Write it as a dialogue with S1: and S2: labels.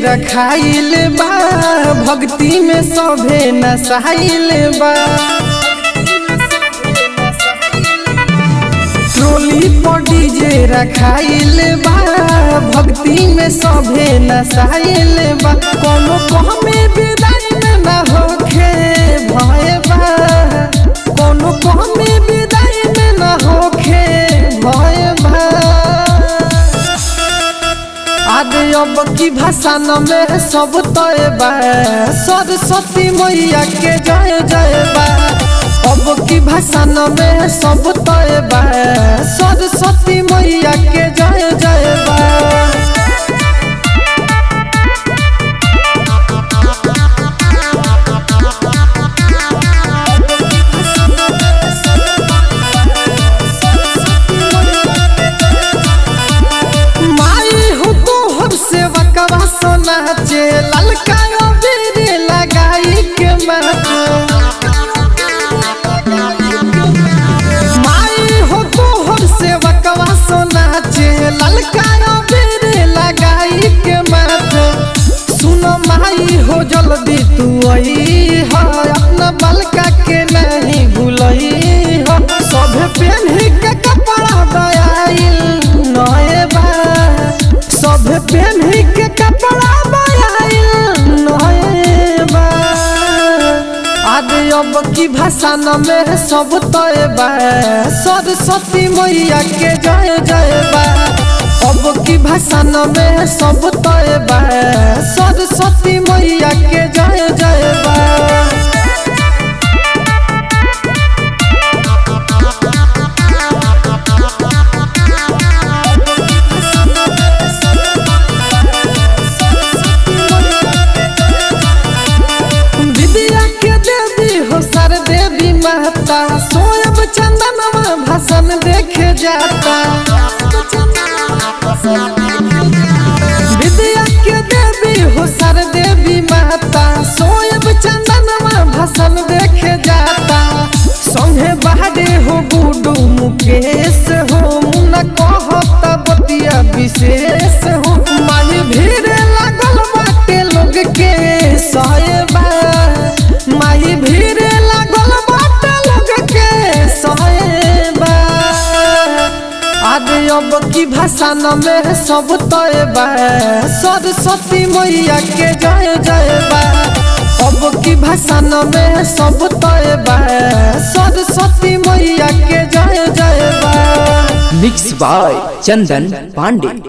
S1: रखाइल बा भक्ति में सभे नसाइल बा ट्रोली पर डीजे रखाइल बा भक्ति में सभे नसाइल बा कोनो कहमे विदाई में ना होखे भय बा कोनो कहमे विदाई में ना होखे भय बा आदे अब की भाषा न में सब तय बा सरस्वती मैया के जय जय बा अब की भाषा न में सब तय बा सरस्वती मैया के जय जय बा माई हो तो हम सेवा कवा सोना चे ललका बेरे लगाई के माथे माई हो तो हम सेवा कवा सोना चे ललका बेरे लगाई के माथे सुनो माई हो जल्दी तू आई हो अपना बलका के नहीं भूलई हो सब पहन के कपड़ा दयाइल नए बा सब पहन के कपड़ा दयाइल नए बा आदे अब की भाषा न में सब तय बा सरस्वती मैया के जय जय बा अब की भाषा न में सब तय बा सरस्वती मैया के जय जय बा विद्या के देवी हो सर देवी माता सोयब चंदनवा भाषण देखे जाता विद्या के देवी हो सर देवी माता सोयब चंदनवा भाषण देखे जाता संगे बाहरे हो गुडू मुकेश हो मुन्ना कहता बतिया विशेष हो माई भीड़ लागल बाटे लोग के सहबा माई भीड़ लागल बाटे लोग के सहबा आदे अब की भाषा न में सब तय बा सरस्वती मैया के जय जय बा अब की भाषा न में सब तय बा सरस्वती मैया के जय जय बा
S2: मिक्स बाय चंदन पांडे